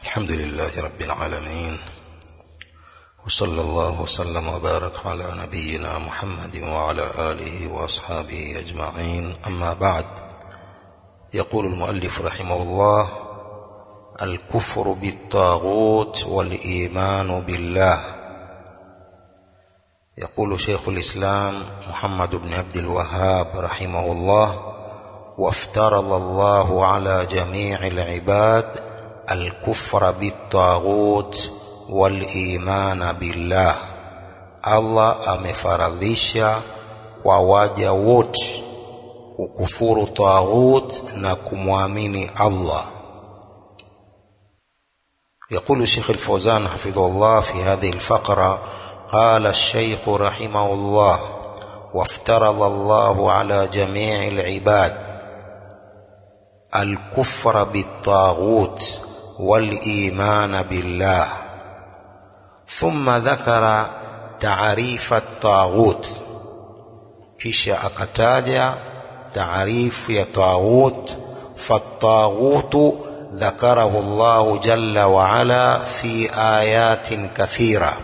الحمد لله رب العالمين وصلى الله وسلم وبارك على نبينا محمد وعلى آله وأصحابه أجمعين أما بعد يقول المؤلف رحمه الله الكفر بالطاغوت والإيمان بالله يقول شيخ الإسلام محمد بن عبد الوهاب رحمه الله وافترض الله على جميع العباد الكفر بالطاغوت والإيمان بالله Allah amefaradhisha kwa waja wote kukufuru taghut na kumwamini Allah يقول الشيخ الفوزان حفظه الله في هذه الفقرة قال الشيخ رحمه الله وافترض الله على جميع العباد الكفر بالطاغوت والإيمان بالله ثم ذكر تعريف الطاغوت kisha akataja taarifu ya taghut fattaghutu ذكره الله جل وعلا في آيات كثيرة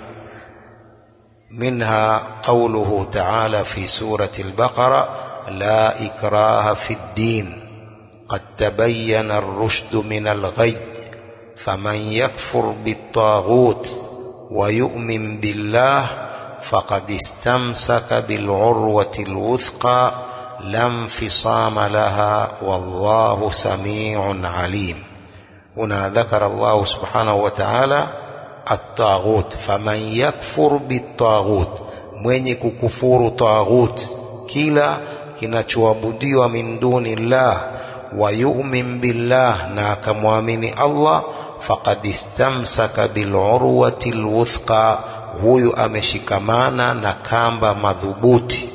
منها قوله تعالى في سورة البقرة لا إكراه في الدين قد تبين الرشد من الغي فمن يكفر بالطاغوت ويؤمن بالله فقد استمسك بالعروة الوثقى لا انفصام لها والله سميع عليم هنا ذكر الله سبحانه وتعالى الطاغوت فمن يكفر بالطاغوت mwenye kukufuru taghut kila kinachoabudiwa min duni llah wa yu'min billah na akamwamini Allah faqad istamsaka bilurwati lwuthqa huyu ameshikamana na kamba madhubuti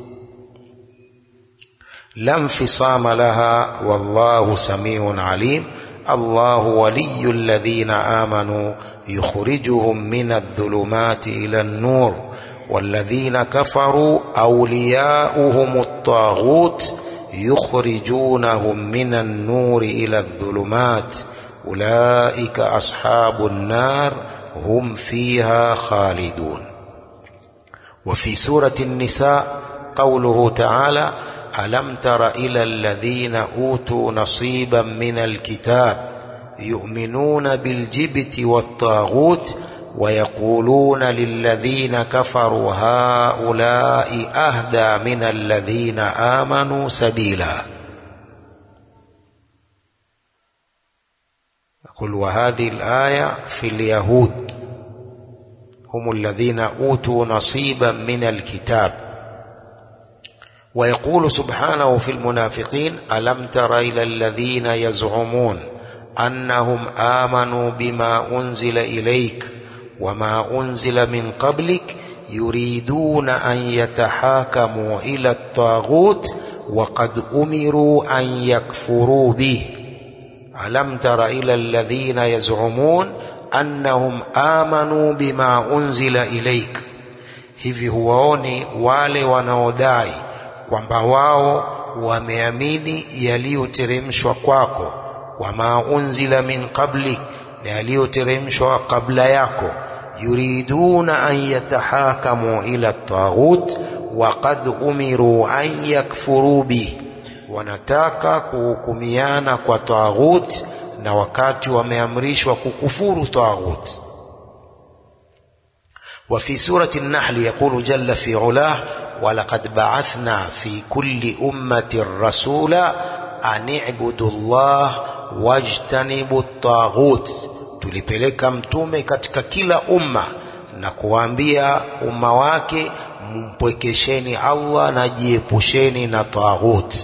la infisama laha wallahu samiun alim الله ولي الذين آمنوا يخرجهم من الظلمات إلى النور والذين كفروا أولياؤهم الطاغوت يخرجونهم من النور إلى الظلمات أولئك أصحاب النار هم فيها خالدون وفي سورة النساء قوله تعالى ألم تر إلى الذين أوتوا نصيبا من الكتاب يؤمنون بالجبت والطاغوت ويقولون للذين كفروا هؤلاء أهدى من الذين آمنوا سبيلا يقول وهذه الآية في اليهود هم الذين أوتوا نصيبا من الكتاب ويقول سبحانه في المنافقين ألم تر إلى الذين يزعمون أنهم آمنوا بما أنزل إليك وما أنزل من قبلك يريدون أن يتحاكموا إلى الطاغوت وقد أمروا أن يكفروا به ألم تر إلى الذين يزعمون أنهم آمنوا بما أنزل إليك hivi huwaoni wale wanaodai kwamba wao wameamini yaliyoteremshwa kwako wama unzila min qablik na yaliyoteremshwa kabla yako yuriduna an yatahakamu ila taghut waqad umiru an yakfuru bih wanataka kuhukumiana kwa taghut na wakati wameamrishwa kukufuru taghut وفي سورة النحل يقول جل في علاه ولقد بعثنا في كل أمة رسولا أن اعبدوا الله واجتنبوا الطاغوت tulipeleka mtume katika kila umma na kuwaambia umma wake mpwekesheni Allah na jiepusheni na taghut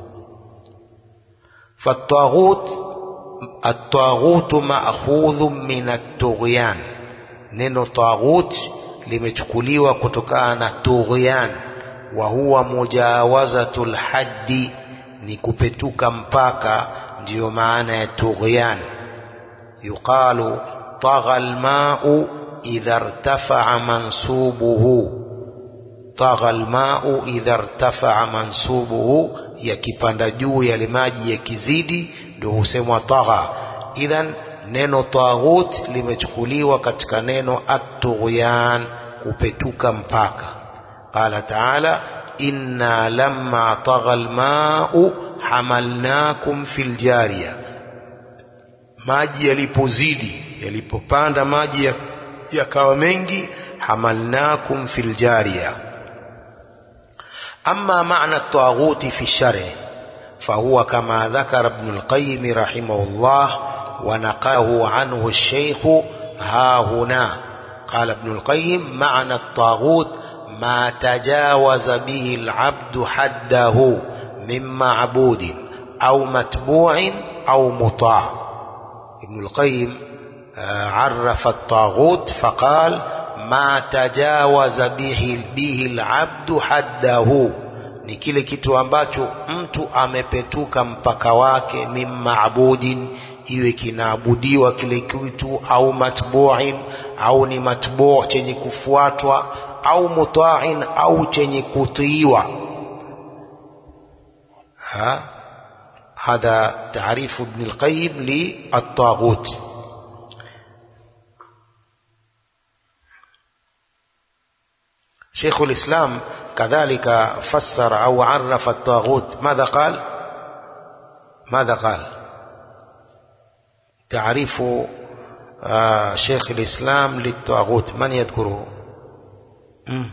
fataghut at-taghut ma'khudhu min at-tughyan neno taghut limechukuliwa kutokana na tughyan wa huwa mujawazatul haddi ni kupetuka mpaka ndiyo maana ya tughyan yuqalu tagha almau idha irtafa'a mansubuhu tagha almau idha irtafa'a mansubuhu yakipanda juu yale maji yakizidi ndio husemwa tagha idhan neno taghut limechukuliwa katika neno at-tughyan kupetuka mpaka qala taala inna lamma tagha al-ma'u hamalnakum fil jariya maji yalipozidi yalipopanda maji yakawa mengi hamalnakum fil jariya أما معنى الطاغوت في الشرع فهو كما ذكر ابن القيم رحمه الله ونقله عنه الشيخ ها هنا قال ابن القيم معنى الطاغوت ما تجاوز به العبد حده من معبود أو متبوع أو مطاع ابن القيم عرف الطاغوت فقال ma tajawaza bihi, bihi alabdu haddahu, ni kile kitu ambacho mtu amepetuka mpaka wake, min maabudin, iwe kinaabudiwa kile kitu, au matbu'in, au ni matbu' chenye kufuatwa, au muta'in, au chenye kutiiwa. Ha hadha taarifu Ibn al-Qayyim li at-taghut. شيخ الإسلام كذلك فسر أو عرف الطاغوت ماذا قال ماذا قال تعريف آه شيخ الإسلام للطاغوت من يذكره مم.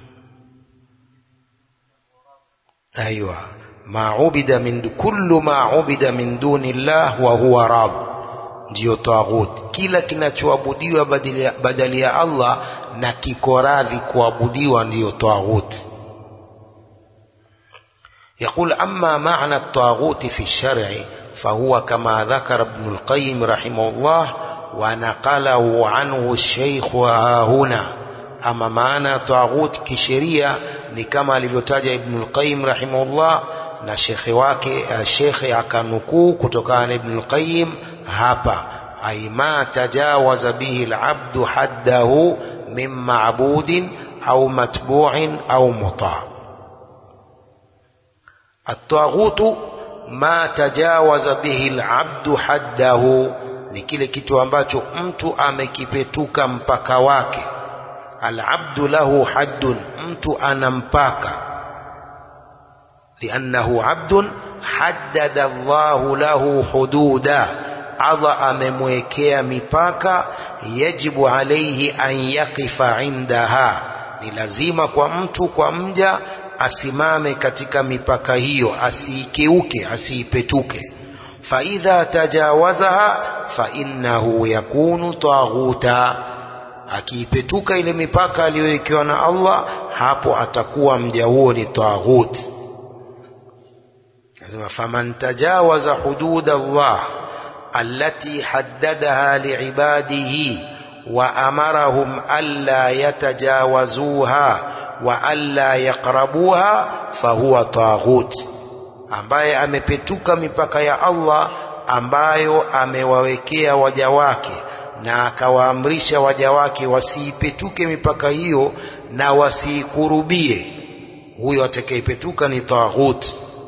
أيوة ما عبد من كل ما عبد من دون الله وهو راض ndiyo taghut kila kinachoabudiwa badali ya Allah na kiko radhi kuabudiwa ndiyo taghut يقول أما معنى الطاغوت في الشرع فهو كما ذكر ابن القيم رحمه الله ونقله عنه الشيخ ها هنا أما معنى طاغوت كشريعة ni kama alivyotaja Ibn al-Qayyim rahimahullah na shekhe wake shekhe akanukuu kutokana na Ibn al-Qayyim hapa ay ma tajawaza bihi al-abdu haddahu min ma'budin au matbu'in au muta' at-taghutu ma tajawaza bihi al-abdu haddahu ni kile kitu ambacho mtu amekipetuka mpaka wake al-abdu lahu haddun mtu ana mpaka liannahu abdun haddada Allahu lahu hududa Allah amemwekea mipaka yajibu alaihi an yaqifa indaha ni lazima kwa mtu kwa mja asimame katika mipaka hiyo asiikeuke asiipetuke faidha tajawazaha fainnahu yakunu taghuta akiipetuka ile mipaka aliyowekewa na Allah hapo atakuwa mja huo ni taghut lazima faman tajawaza hudud Allah allati haddadaha liibadihi wa amarahum alla yatajawazuha wa alla yaqrabuha fahuwa taghut ambaye amepetuka mipaka ya Allah ambayo amewawekea waja wake na akawaamrisha waja wake wasiipetuke mipaka hiyo na wasiikurubie huyo atakayepetuka ni taghut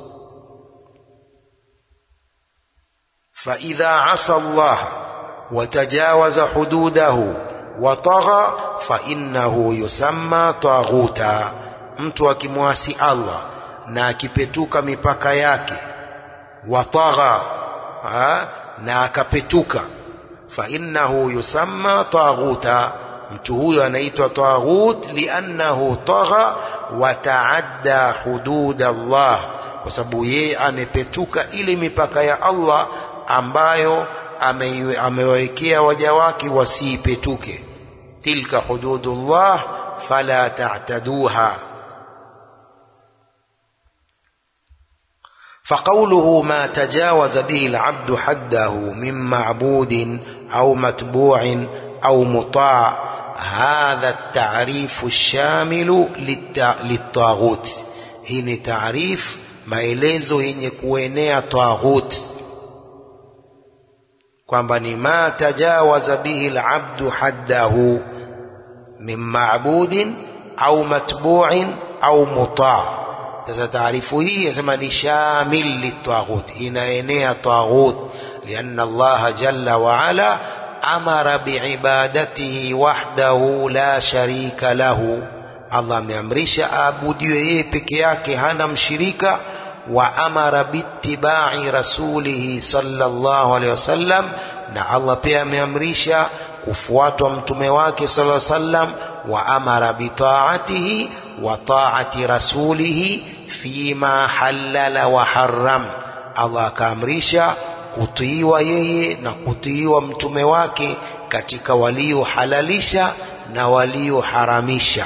faidha asa Allah watajawaza hududahu watagha fainnahu yusamma taghuta mtu akimwasi Allah na akipetuka mipaka yake watagha na akapetuka fainnahu yusamma taghuta mtu huyo anaitwa taghut liannahu tagha wa taadda hudud Allah kwa sababu yeye amepetuka ile mipaka ya Allah ambayo amewawekea waja wake wasiipetuke tilka hududullah fala ta'taduha فقوله ما تجاوز به العبد حده من معبود أو متبوع أو مطاع هذا التعريف الشامل للطاغوت هنا تعريف maelezo yenye kuenea taghut kwamba ni ma tajawaza bihi alabdu haddahu min ma'budin au matbu'in au muta' sasa taarifu hii yasema ni shamil litaghut inaenea taghut lianna Allah jalla wa ala amara biibadatihi wahdahu la sharika lahu Allah ameamrisha aabudiwe yeye peke yake hana mshirika wa amara bittibai rasulihi sallallahu alaihi wasallam na Allah pia ameamrisha kufuatwa mtume wake sallallahu alaihi wasallam wa amara bitaatihi wa taati rasulihi fima halala wa haram Allah akaamrisha kutiiwa yeye na kutiiwa mtume wake katika waliohalalisha na walioharamisha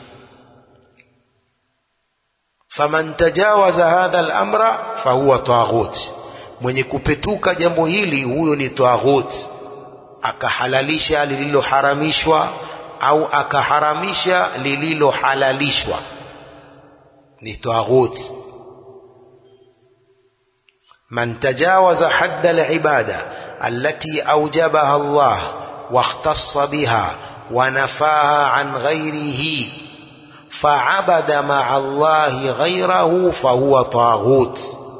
faman tajawaza hadha al-amra fahuwa taghut mwenye kupetuka jambo hili huyo ni taghut akahalalisha lililoharamishwa au akaharamisha lililohalalishwa ni taghut man tajawaza hadda al-ibada allati awjabaha Allah واختص بها ونفاها عن غيره فعبد مع الله غيره فهو طاغوت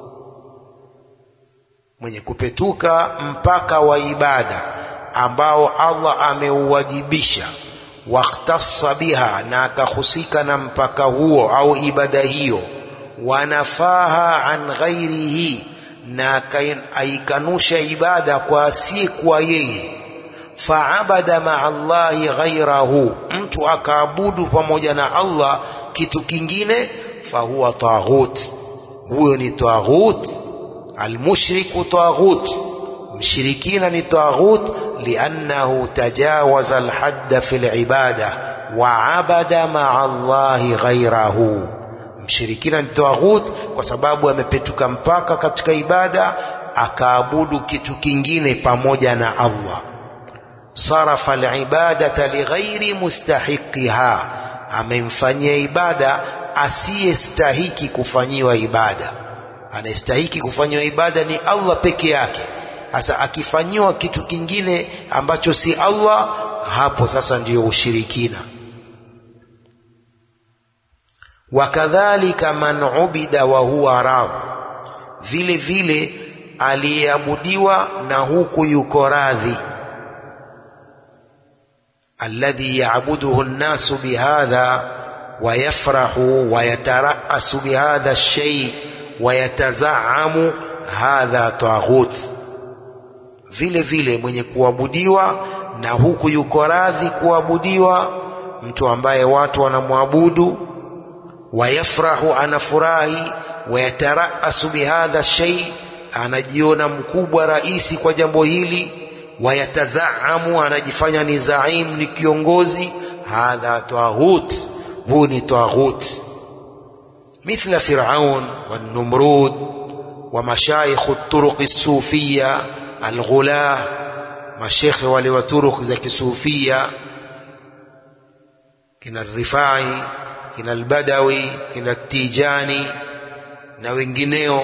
mwenye kupetuka mpaka wa ibada ambao Allah ameuwajibisha waktassa biha na akahusika na mpaka huo au ibada hiyo wanafaha an ghairihi na aikanusha ibada kwa asiyekuwa yeye faabada maa Allahi ghairahu, mtu akaabudu pamoja na Allah kitu kingine, fahuwa taghut, huyo ni taghut. Almushriku taghut, mshirikina ni taghut, liannahu tajawaza alhadda fi libada wa abada maa Allahi ghairahu. Mshirikina ni taghut kwa sababu amepetuka mpaka katika ibada, akaabudu kitu kingine pamoja na Allah sarafa alibadata lighairi mustahiqiha, amemfanyia ibada asiyestahiki kufanyiwa ibada. Anayestahiki kufanyiwa ibada ni Allah peke yake. Sasa akifanyiwa kitu kingine ambacho si Allah, hapo sasa ndiyo ushirikina. Wakadhalika man ubida wa huwa radh, vile vile aliyeabudiwa na huku yuko radhi الذي يعبده الناس بهذا ويفرح ويترأس بهذا الشيء ويتزعم hadha taghut vile vile mwenye kuabudiwa na huku yuko radhi kuabudiwa mtu ambaye watu wanamwabudu wayafrahu anafurahi wayataraasu bihadha shay anajiona mkubwa raisi kwa jambo hili wayatazaamu anajifanya ni zaim ni kiongozi hadha taghut huu ni taghut مثل فرعون والنمرود ومشايخ الطرق الصوفية الغلاة مشيخ wale wa turuq za kisufia kina Rifai kina Albadawi kina Tijani na wengineo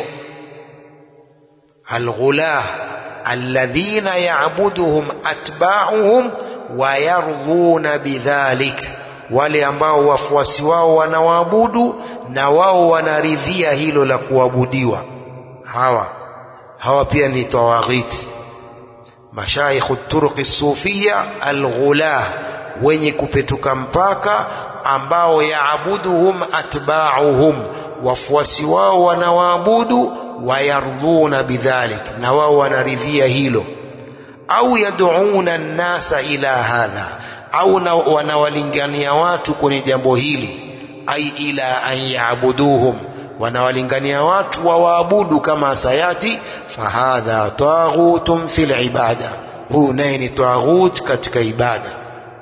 alghulah alladhina ya'buduhum atba'uhum wa yardhuna bidhalik wale ambao wafuasi wao wanawaabudu na wao wanaridhia hilo la kuabudiwa hawa hawa pia ni tawaghiti mashaikhu turuqi sufia alghulah wenye kupetuka mpaka ambao yaabuduhum atba'uhum wafuasi wao wanawaabudu wayardhuna bidhalik na wao wanaridhia hilo au yad'una nnasa ila hadha au wanawalingania watu kwenye jambo hili ai ila an yaabuduhum wanawalingania watu wawaabudu kama sayati fahadha taghutun fil ibada huu naye ni taghut katika ibada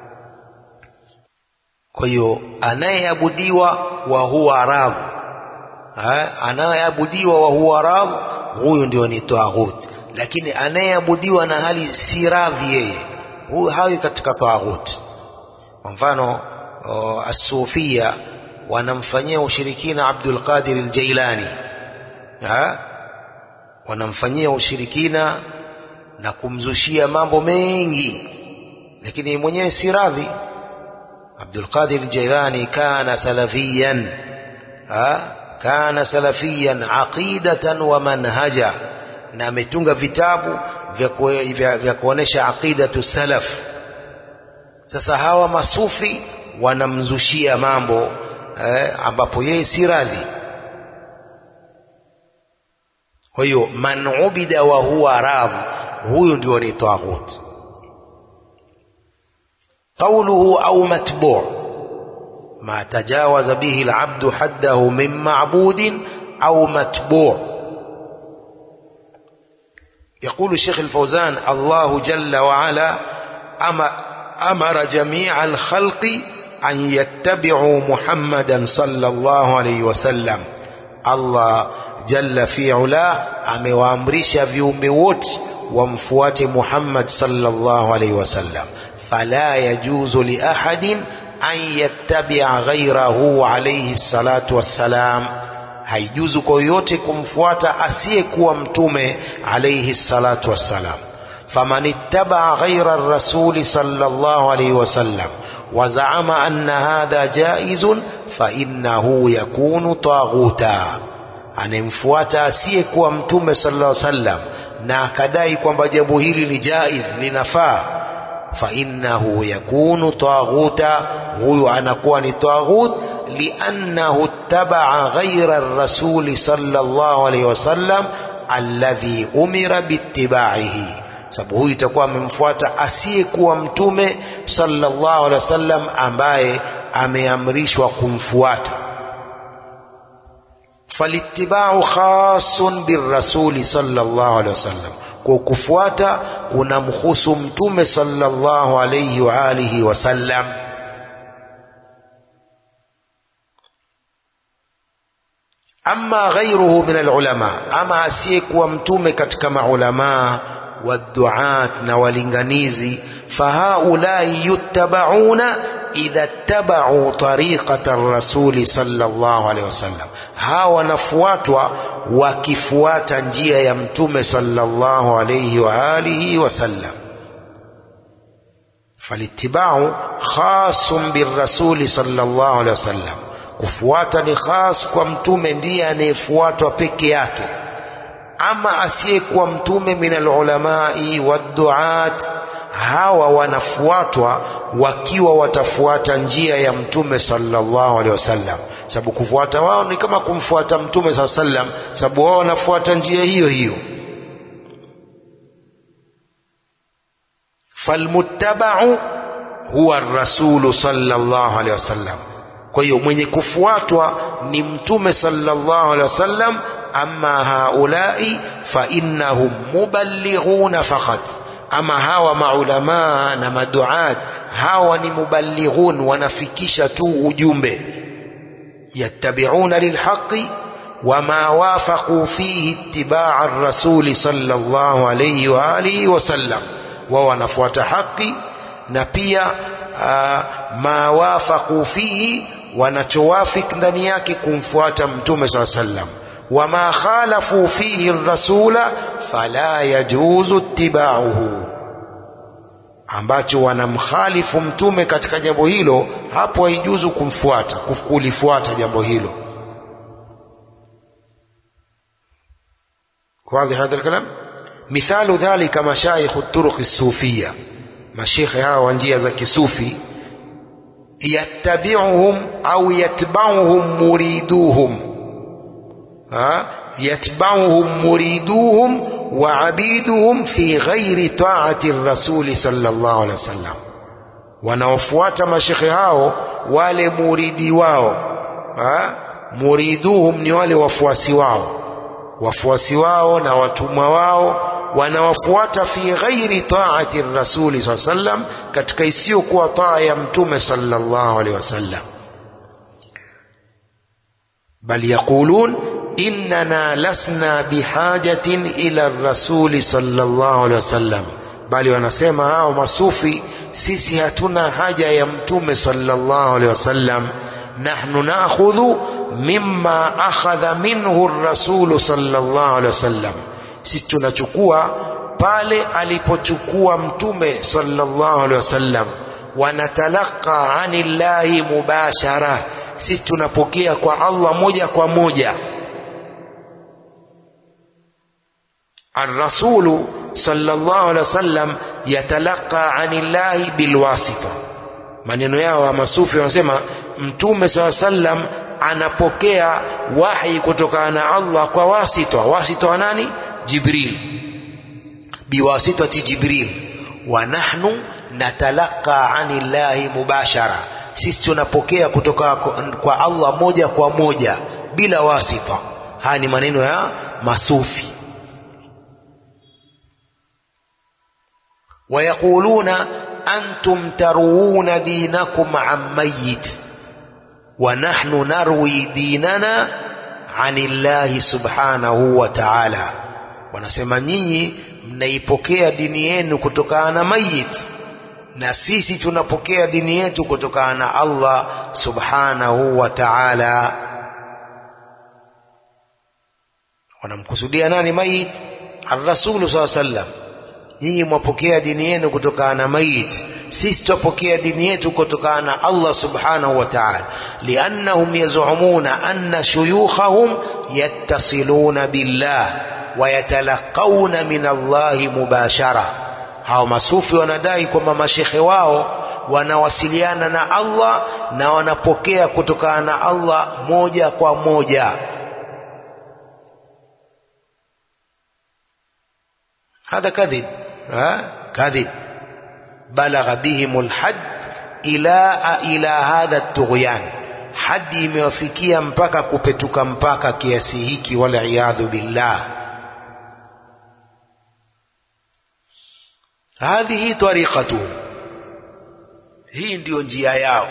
kwa hiyo anayeabudiwa wa huwa radh anayeabudiwa wa huwa radh huyo ndio ni taghut lakini anayeabudiwa na hali si radhi yeye huyo hawi katika taghut kwa mfano asufia wanamfanyia ushirikina Abdul Qadir al-Jailani ha? wanamfanyia ushirikina na kumzushia mambo mengi lakini mwenyewe si radhi Abdul Qadir al-Jailani kana salafiyan ha? kana salafiyan aqidatan wa manhaja na ametunga vitabu vya, ku, vya, vya kuonesha aqidatu salaf sasa hawa masufi wanamzushia mambo eh, ambapo yeye si radhi kwa hiyo man ubida wa huwa radhi huyu ndio ni taghut قوله أو متبوع ما تجاوز به العبد حده من معبود أو متبوع يقول الشيخ الفوزان الله جل وعلا أمر جميع الخلق أن يتبعوا محمدا صلى الله عليه وسلم الله جل في علاه amewaamrisha viumbe wote wamfuate Muhammad sallallahu alaihi wasallam فلا يجوز لأحد أن يتبع غيره عليه الصلاة والسلام haijuzu kwa yoyote kumfuata asiyekuwa mtume alayhi salatu wassalam faman ittabaa ghaira rasuli sallallahu alayhi wasallam wazaama anna hadha jaizun fainnahu yakunu taghuta anemfuata asiyekuwa mtume sallallahu alayhi wasallam na akadai kwamba jambo hili ni jaiz linafaa فإنه يكون طاغوتا هو anakuwa ni طاغوت لأنه اتبع غير الرسول صلى الله عليه وسلم الذي أمر باتباعه sababu huyu itakuwa amemfuata asiyekuwa mtume sallallahu alaihi wasallam ambaye ameamrishwa kumfuata falittibau khasun birrasuli sallallahu alaihi wasallam kwa kufuata kuna mhusu mtume sallallahu alayhi wa alihi wasallam ama ghairuhu min alulama ama asiyekuwa mtume katika maulama waduat na walinganizi fahaulai yuttabauna idha ttabau tariqata rasuli sallallahu alayhi wasallam hawa wanafuatwa wakifuata njia ya mtume sallallahu alayhi wa alihi wasallam falitibau khasun birrasuli sallallahu alayhi wasallam kufuata ni khas kwa mtume ndiye anayefuatwa peke yake ama asiyekuwa mtume min alulamai wadduat hawa wanafuatwa wakiwa watafuata njia ya mtume sallallahu alaihi wasallam sababu kufuata wao ni kama kumfuata mtume saa sallam sababu wao wanafuata njia hiyo hiyo falmuttabau huwa rasulu sallallahu alaihi wasallam kwa hiyo mwenye kufuatwa ni mtume sallallahu alaihi wasallam amma haulai fa innahum muballighuna faqat ama hawa maulamaa na maduat hawa ni muballighun wanafikisha tu ujumbe yattabi'una lilhaqi wama wafaqu fihi ittiba'a ar-rasul sallallahu alayhi wa alihi wa sallam wao wanafuata haki na pia uh, ma wafaqu fihi wanachowafik ndani yake kumfuata mtume saa sallam wama khalafu fihi rasula fala yajuzu ittiba'uhu ambacho wanamkhalifu mtume katika jambo hilo hapo haijuzu kumfuata kulifuata jambo hilo واضح هذا الكلام مثال ذلك مشايخ الطرق الصوفية مشيخ هاو njia za kisufi yattabi'uhum au yatba'uhum muriduhum ha yatba'uhum muriduhum wa abiduhum fi ghairi ta'ati rasuli sallallahu alaihi wasallam wanaofuata mashekhe hao wale muridi wao ha? muriduhum ni wale wafuasi wao wafuasi wao na watumwa wao wanawafuata fi ghairi taati rasuli saa sallam katika isiyokuwa taa ya mtume sallallahu alaihi wasallam bal yaqulun innana lasna bihajatin ila rasuli sallallahu alaihi wasallam bali wanasema hao masufi sisi hatuna haja ya mtume sallallahu alaihi wasallam nahnu nakhudhu mimma akhadha minhu rasulu sallallahu alaihi wasallam sisi tunachukua pale alipochukua mtume sallallahu alaihi wasallam wanatalaka anillahi mubashara sisi tunapokea kwa Allah moja kwa moja الرسول sallallahu alaihi wasallam yatalaqa anillahi bilwasita maneno yao wa masufi wanasema mtume saa sallam anapokea wahi kutokana na Allah kwa wasita wasita wa nani Jibril biwasitati Jibril wa nahnu natalaqa anillahi mubashara sisi tunapokea kutoka kwa Allah moja kwa moja bila wasita haya ni maneno ya masufi ويقولون أنتم تروون دينكم عن ميت ونحن نروي ديننا عن الله سبحانه وتعالى wanasema nyinyi mnaipokea dini yenu kutokana na mayit na sisi tunapokea dini yetu kutokana na Allah subhanahu wa ta'ala wanamkusudia nani mayit ar-rasul sallam nyinyi mwapokea dini yenu kutokana na mayit sisi tupokea dini yetu kutokana na Allah subhanahu wa ta'ala liannahum yaz'umuna anna shuyukhahum yattasiluna billah wa yatalaqawna min Allah mubashara hao masufi wanadai kwamba mashekhe wao wanawasiliana na Allah na wanapokea kutokana na Allah moja kwa moja هذا كذب ها كذب بلغ بهم الحد إلى إلى هذا الطغيان hadi imewafikia mpaka kupetuka mpaka kiasi hiki waliyadhu billah hadhihi tariqatu hii ndiyo njia yao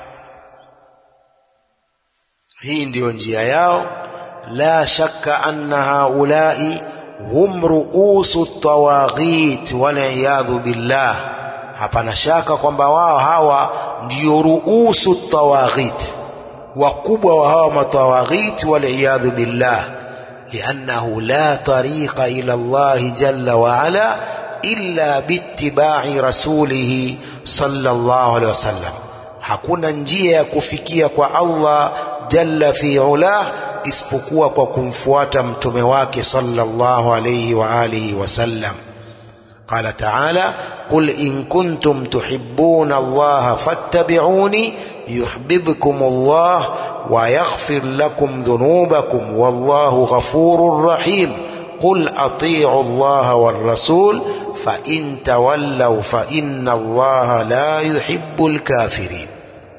hii ndiyo njia yao la shakka anna haulai hum ruusu tawaghit waliyadhu billah hapana shaka kwamba wao hawa ndio ruusu tawaghit wakubwa wa hawa matawaghit waliyadhu billah liannahu la tariqa ila Allah jalla wa ala illa biittiba'i rasulih sallallahu alaihi wasallam hakuna njia ya kufikia kwa Allah jalla fi ulah isipokuwa kwa kumfuata mtume wake sallallahu alayhi wa alihi wasallam قال تعالى قل إن كنتم تحبون الله فاتبعوني يحببكم الله ويغفر لكم ذنوبكم والله غفور رحيم قل أطيعوا الله والرسول فإن تولوا فإن الله لا يحب الكافرين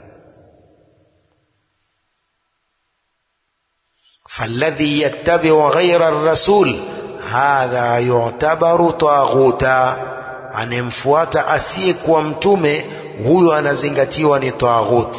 فالذي يتبع غير الرسول hadha yu'tabaru taghuta anemfuata asiyekuwa mtume huyo anazingatiwa ni taghut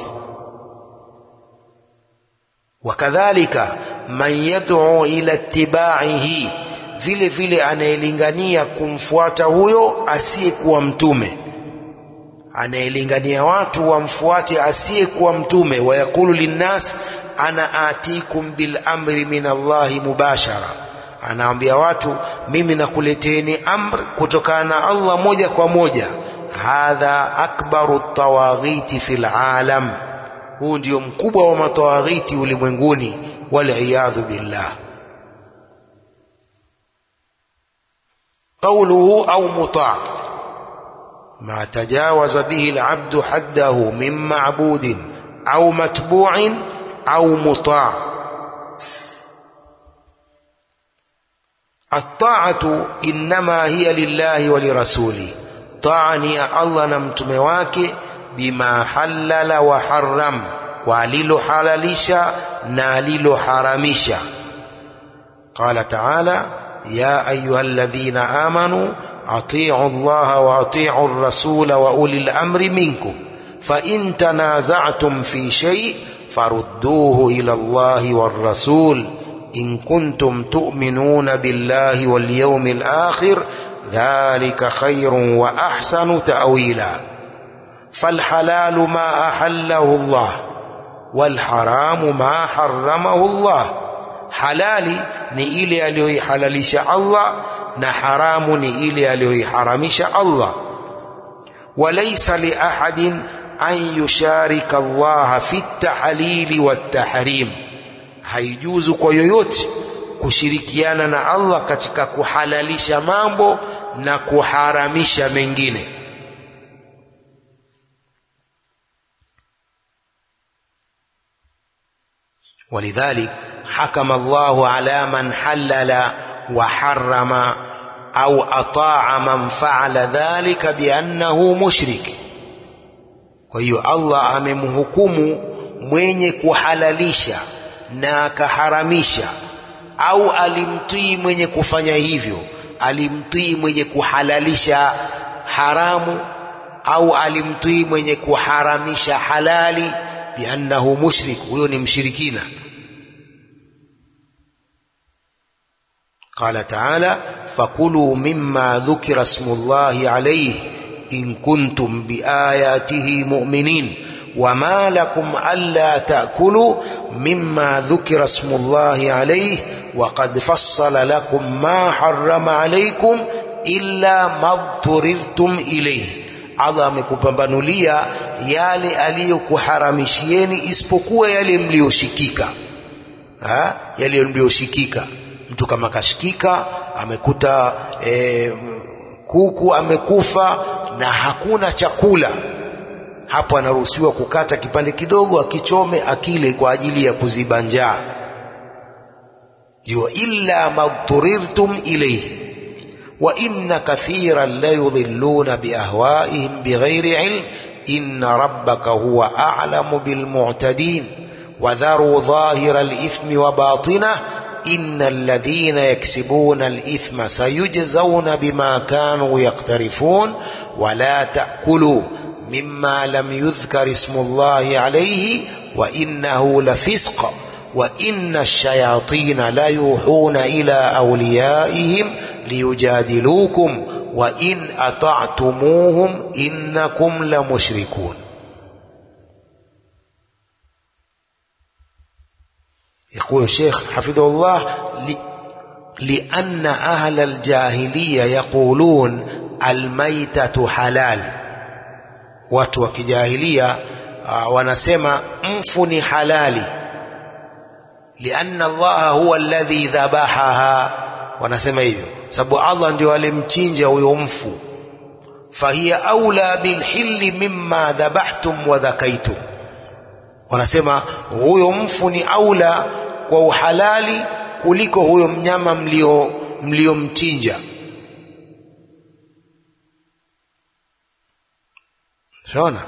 wakadhalika man yad'u ila ittiba'ihi vile vile anayelingania kumfuata huyo asiyekuwa mtume anayelingania watu wamfuate asiyekuwa mtume wayakulu linnas ana atikum bil amri min Allahi mubashara anaambia watu mimi nakuleteni amr kutokana na Allah moja kwa moja hadha akbaru tawaghiti fil alam huu ndio mkubwa wa matawaghiti ulimwenguni waliyadhu billah قوله أو مطاع ما تجاوز به العبد حده من معبود أو متبوع أو مطاع الطاعة إنما هي لله ولرسوله طاعة يا الله نمتم wake بما حلل وحرم وللحللشا ناللحرمشا قال تعالى يا أيها الذين آمنوا أطيعوا الله وأطيعوا الرسول وأولي الأمر منكم فإن تنازعتم في شيء فردوه إلى الله والرسول إن كنتم تؤمنون بالله واليوم الآخر ذلك خير وأحسن تأويلا فالحلال ما أحله الله والحرام ما حرمه الله halali ni ile aliyoihalalisha Allah na haramu ni ile aliyoiharamisha Allah walaysa li ahadin an yusharika Allah fi at-tahlili wat-tahrim haijuzu kwa yoyote kushirikiana na Allah katika kuhalalisha mambo na kuharamisha mengine ولذلك حكم الله على من حلل وحرم أو أطاع من فعل ذلك بأنه مشرك kwa hiyo Allah amemhukumu mwenye kuhalalisha na akaharamisha au alimtii mwenye kufanya hivyo alimtii mwenye kuhalalisha haramu au alimtii mwenye kuharamisha halali biannahu mushrik huyo ni mshirikina قال تعالى فكلوا مما ذكر اسم الله عليه إن كنتم بآياته مؤمنين وما لكم ألا تأكلوا مما ذكر اسم الله عليه وقد فصل لكم ما حرم عليكم إلا ما اضطررتم إليه Allah amekupambanulia yale aliyokuharamishieni isipokuwa yale mliyoshikika yale mliyoshikika mtu kama kashikika amekuta e, kuku amekufa na hakuna chakula hapo anaruhusiwa kukata kipande kidogo akichome akile kwa ajili ya kuziba njaa yo illa madturirtum ilayhi wa inna kathiran la yudhilluna biahwaihim bighairi ilm inna rabbaka huwa a'lamu bilmu'tadin wadharu dhahira alithmi wa batinah إن الذين يكسبون الإثم سيجزون بما كانوا يقترفون ولا تأكلوا مما لم يذكر اسم الله عليه وإنه لفسق وإن الشياطين ليوحون إلى أوليائهم ليجادلوكم وإن أطعتموهم إنكم لمشركون يقول الشيخ حفظه الله لأن أهل الجاهلية يقولون الميتة حلال watu wa kijahilia uh, wanasema mfu ni halali lianna allaha huwa alladhi dhabahaha wanasema hivyo sababu allah ndio alimchinja huyo mfu fahiya aula bilhilli mimma dhabahtum wa dhakaitum wanasema huyo mfu ni aula kwa uhalali kuliko huyo mnyama mlio mliomchinja shaona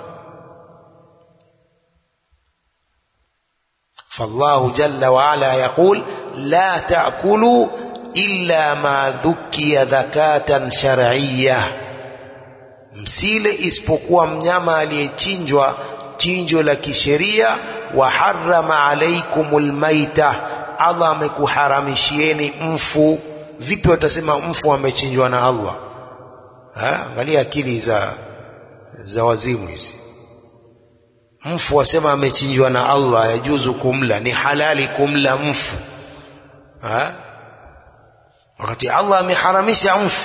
فالله جل وعلا يقول لا تأكلوا إلا ما ذكي ذكاة شرعية msile isipokuwa mnyama aliyechinjwa chinjo la kisheria wa harama alaikumul maita Allah amekuharamishieni mfu vipi watasema mfu amechinjwa na Allah ha? angalia akili za za wazimu hizi mfu wasema amechinjwa na Allah yajuzu kumla ni halali kumla mfu ha? wakati Allah ameharamisha mfu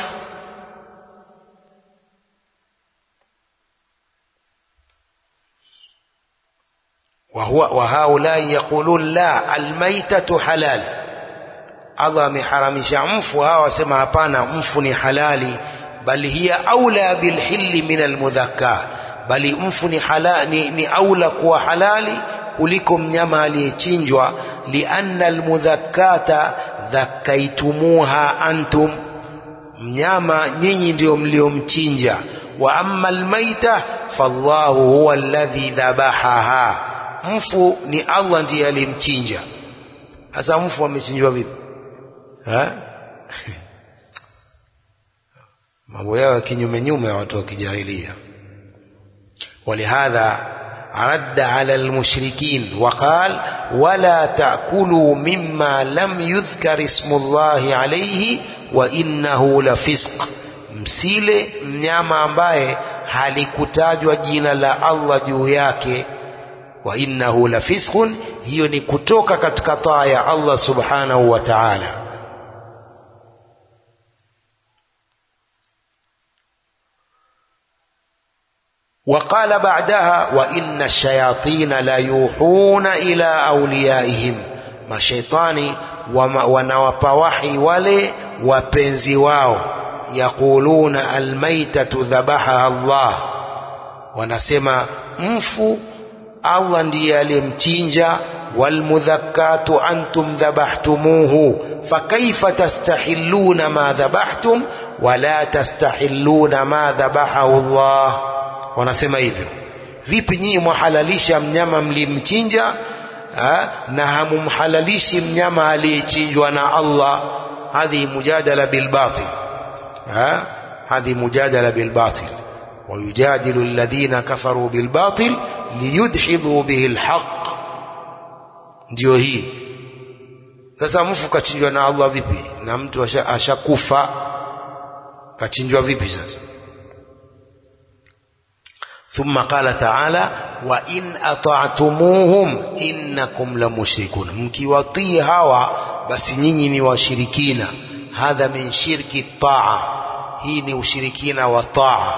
وهو وهؤلاء يقولون لا الميتة حلال Allah ameharamisha mfu hawa wasema hapana mfu ni halali bali hiya aula bilhilli min almudhakka bali mfu ni, hala, ni, ni aula kuwa halali kuliko mnyama aliyechinjwa lianna almudhakkata dhakkaitumuha antum mnyama nyinyi ndio mliomchinja wa amma almaita fallahu huwa alladhi dhabahaha mfu ni Allah ndiye alimchinja sasa mfu amechinjwa vipi mambo yao ya kinyume nyume ya watu wa kijahilia ولهذا رد على المشركين وقال ولا تأكلوا مما لم يذكر اسم الله عليه وإنه لفسق msile mnyama ambaye halikutajwa jina la Allah juu yake wa innahu la fisqun hiyo ni kutoka katika taa ya Allah subhanahu wa ta'ala وقال بعدها وإن الشياطين لا يوحون إلى أوليائهم mashaitani wanawapa wahi wale wapenzi wao yaquluna almaitatu dhabaha Allah wanasema mfu Allah ndiye aliyemchinja walmudhakkatu antum dhabahtumuhu fakaifa tastahilluna ma dhabahtum wala tastahilluna ma dhabahahu Allah wanasema hivyo vipi nyinyi mwahalalisha mnyama mlimchinja ha? na hamumhalalishi mnyama aliyechinjwa na Allah hadhi mujadala bilbatil ha? hadhi mujadala bilbatil ويجادل الذين كفروا بالباطل liyudhidhu bihi alhaq ndio hii sasa mfu kachinjwa na Allah vipi na mtu ashakufa asha kachinjwa vipi sasa ثم قال تعالى وإن أطعتموهم إنكم لمشركون mkiwatii hawa basi nyinyi ni washirikina hadha min shirki taa hii ni ushirikina wa taa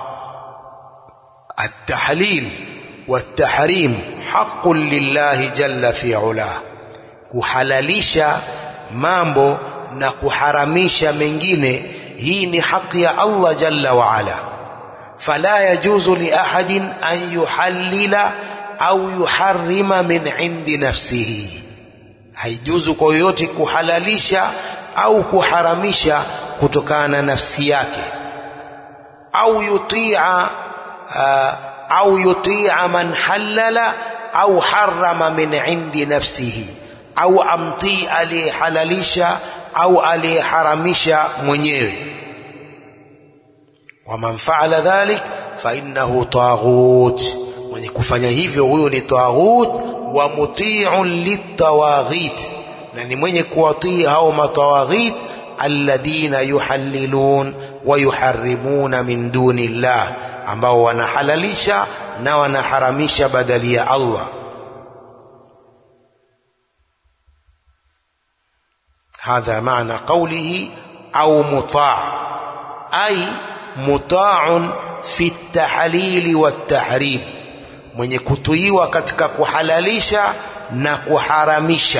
التحليل والتحريم حق لله جل في علاه kuhalalisha mambo na kuharamisha mengine hii ni haki ya Allah jalla wa ala fala yajuzu li ahadin an yuhallila au yuharrima min indi nafsihi haijuzu kwa yoyote kuhalalisha au kuharamisha kutokana na nafsi yake au yutia au yutia man halala au harama min indi nafsihi au amtii aliyehalalisha au aliyeharamisha mwenyewe waman faala dhalik fa innahu taghut mwenye kufanya hivyo huyo ni taghut wa muti'un litawaghit na ni mwenye kuwatii hao matawaghit alladhina yuhallilun wa yuharrimuna min duni llah ambao wanahalalisha na wanaharamisha badali ya Allah هذا معنى قوله أو مطاع أي مطاع في التحليل والتحريم mwenye kutuiwa katika kuhalalisha na kuharamisha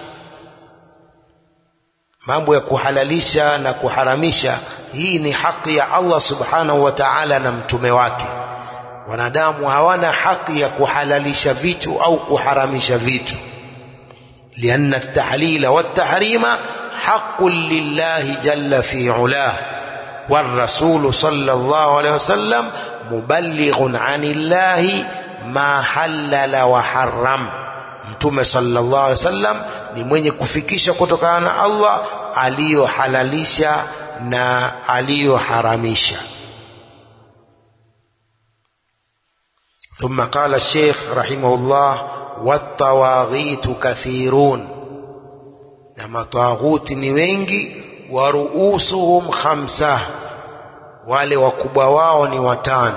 mambo ya kuhalalisha na kuharamisha hii ni haki ya Allah subhanahu wa ta'ala na mtume wake wanadamu hawana haki ya kuhalalisha vitu au kuharamisha vitu لأن التحليل والتحريم حق لله جل في علاه والرسول صلى الله عليه وسلم مبلغ عن الله ما حلل وحرم mtume sallallahu alaihi wasallam ni mwenye kufikisha kutokana na Allah aliyohalalisha na aliyoharamisha ثم قال الشيخ رحمه الله والطواغيت كثيرون na matawaghuti ni wengi wa ruusuhum khamsa wale wakubwa wao ni watano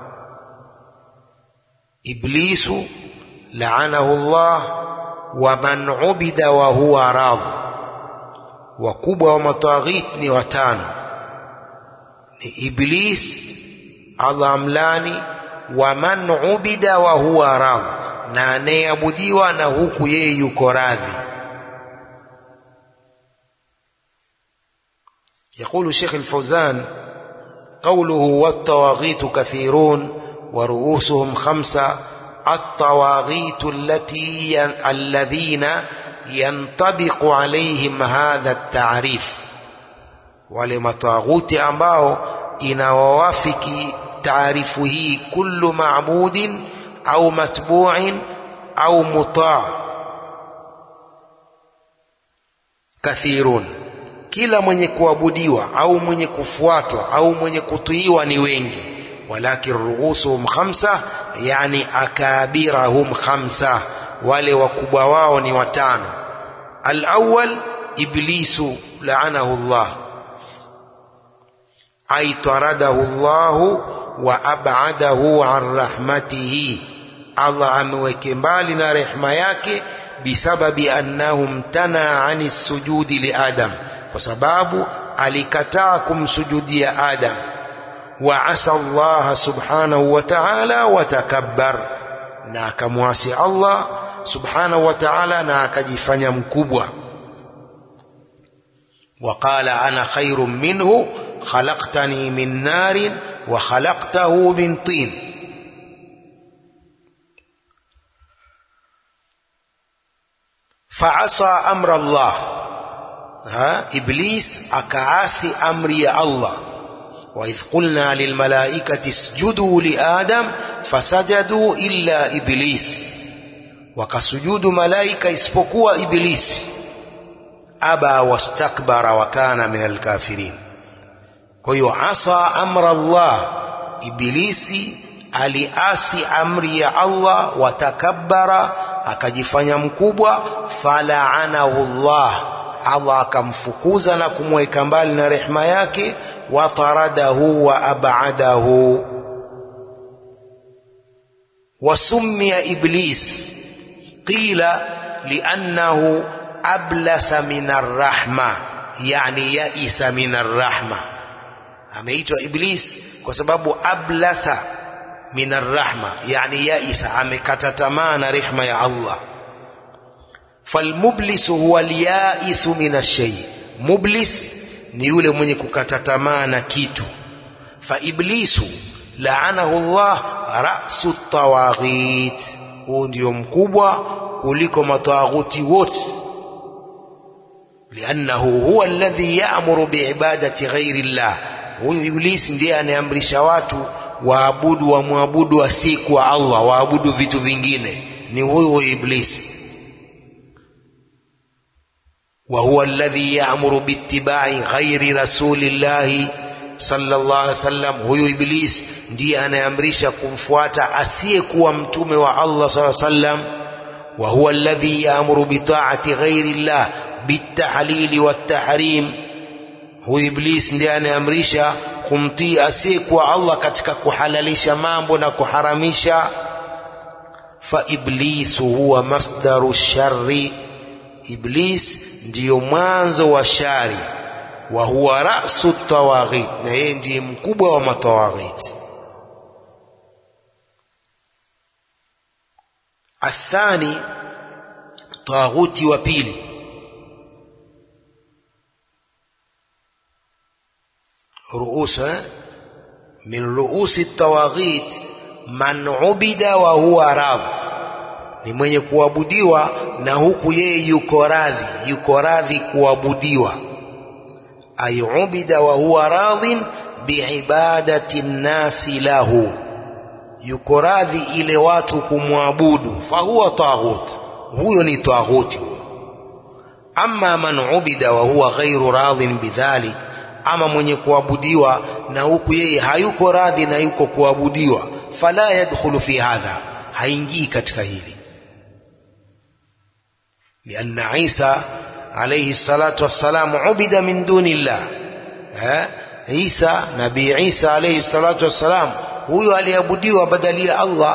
iblisu laanahu Allah wa man ubida wa huwa radh wakubwa wa matawaghit ni watano ni iblis Allah amlani wa man ubida wa huwa radh na anayeabudiwa na huku yeye yuko radhi يقول شيخ الفوزان قوله والطواغيت كثيرون ورؤوسهم خمسة الطواغيت التي ين... الذين ينطبق عليهم هذا التعريف ولما طاغوت ambao inawawafiki taarifu hii kullu ma'budin au matbu'in au muta' kathirun kila mwenye kuabudiwa au mwenye kufuatwa au mwenye kutiiwa ni wengi walakin ruhusuhum khamsa yani akabirahum khamsa wale wakubwa wao ni watano alawwal iblisu laanahu Allah ay taradahu Allah wa ab'adahu an rahmatihi Allah ameweke mbali na rehema yake bisababi annahu mtana ani sujudi li Adam kwa sababu alikataa kumsujudia Adam wa asa Allah subhanahu wa ta'ala wa takabbar na akamwasi Allah subhanahu wa ta'ala na akajifanya mkubwa وقال أنا خير منه khalaqtani min narin wa khalaqtahu min tin faasa amra Allah ha iblis akaasi amri ya Allah وإذ قلنا للملائكة اسجدوا لآدم فسجدوا إلا إبليس وكسجود ملائكة isipokuwa إبليس أبى واستكبر وكان من الكافرين kwa hiyo asa amra Allah ibilisi aliasi amri ya Allah watakabbara akajifanya mkubwa falaanahu Allah Allah akamfukuza na kumweka mbali na rehema yake wataradahu wa abadahu وسمي إبليس قيل لأنه أبلس من الرحمة يعني يئس من الرحمة ameitwa iblis kwa sababu ablasa min arrahma yani yaisa amekata tamaa na rehma ya allah falmublisu huwa alyaisu min alshay mublis ni yule mwenye kukata tamaa na kitu fa iblisu laanahu llah rasu tawaghit huu ndio mkubwa kuliko matawaghuti wote liannahu huwa alladhi ya'muru biibadati ghairi llah huyu iblisi ndiye anayeamrisha watu waabudu wamwabudu asiyekuwa Allah waabudu vitu vingine ni huyu huyu iblisi wa huwa alladhi ya'muru biittiba'i ghairi rasulillahi sallallahu alaihi wasallam huyu iblis ndiye anayeamrisha kumfuata asiyekuwa mtume wa Allah sallallahu alaihi wasallam wa huwa alladhi ya'muru bi ta'ati ghairi llah bitahlili wattahrim huyu iblis ndiye anayeamrisha kumtii asiyekuwa Allah katika kuhalalisha mambo na kuharamisha fa iblisu huwa masdaru sharri iblis ndiyo mwanzo wa shari wa huwa rasu tawaghit na yeye ndiye mkubwa wa matawaghit athani taghuti wa pili رؤوس من رؤوس الطواغيت من عبد وهو راض ni mwenye kuabudiwa na huku yeye yuko radhi yuko radhi kuabudiwa ay ubida wa huwa radhin biibadati nnasi lahu yuko radhi ile watu kumwabudu fahuwa taghut huyo ni taghuti huyo amma man ubida wa huwa ghairu radhin bidhalik ama mwenye kuabudiwa na huku yeye hayuko radhi na yuko kuabudiwa fala yadkhulu fi hadha haingii katika hili lianna isa alayhi salatu wassalam ubida min duni llah eh isa nabii isa alayhi salatu wassalam huyo aliabudiwa badali ya allah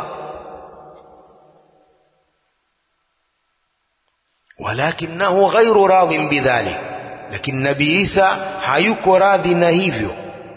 walakinahu ghairu radhin bidhalik lakini nabii Isa hayuko radhi na hivyo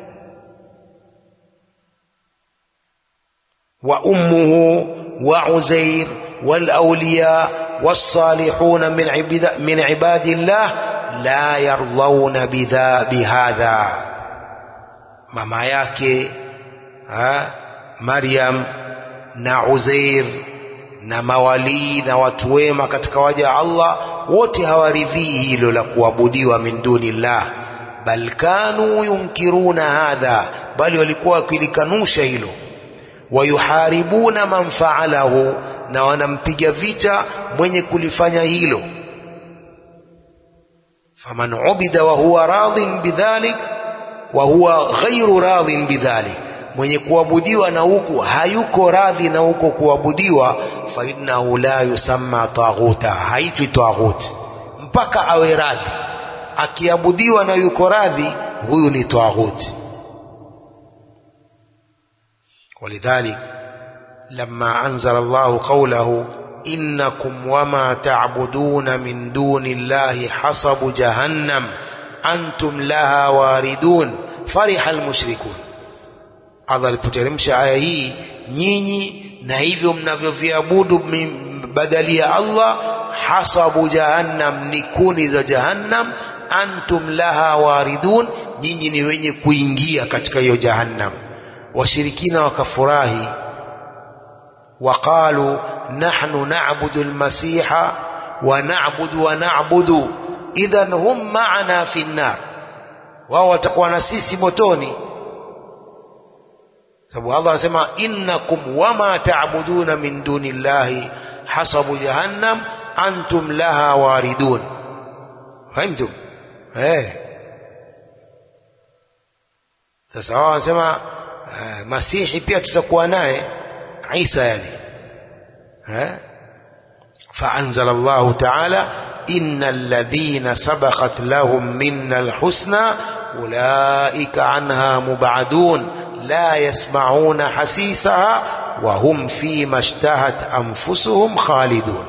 wa ummuhu wa Uzair wal awliya والصالحون من عباد من عباد الله لا يرضون بذا بهذا mama yake ha, Maryam na Uzair na mawalii na watu wema katika waja Allah wote hawaridhii hilo la kuabudiwa min dunillah bal kanu yunkiruna hadha bali walikuwa wakilikanusha hilo wayuharibuna man faalahu na wanampiga vita mwenye kulifanya hilo faman ubida wa huwa radhin bidhalik wa huwa ghairu radhin bidhalik mwenye kuabudiwa na huku hayuko radhi na huko kuabudiwa fa innahu la yusamma taghuta haitwi taghut mpaka awe radhi akiabudiwa na yuko radhi huyu ni taghut ولذلك لما أنزل الله قوله إنكم وما تعبدون من دون الله حصب جهنم أنتم لها واردون فرح المشركون Allah alipoteremsha aya hii nyinyi na hivyo mnavyoviabudu badali ya Allah hasabu jahannam ni kuni za jahannam antum laha waridun nyinyi ni wenye kuingia katika hiyo jahannam washirikina wakafurahi waqalu nahnu na'budu almasiha wa na'budu wa na'budu idhan hum ma'ana fi an-nar wao watakuwa na sisi motoni sababu Allah anasema innakum wama ta'buduna min duni llahi hasabu jahannam antum laha waridun fahimtum eh sasa wao wanasema uh, masihi pia tutakuwa naye Isa yani eh فأنزل الله تعالى إن الذين سبقت لهم منا الحسنى أولئك عنها مبعدون لا يسمعون حسيسها وهم فيما اشتهت أنفسهم خالدون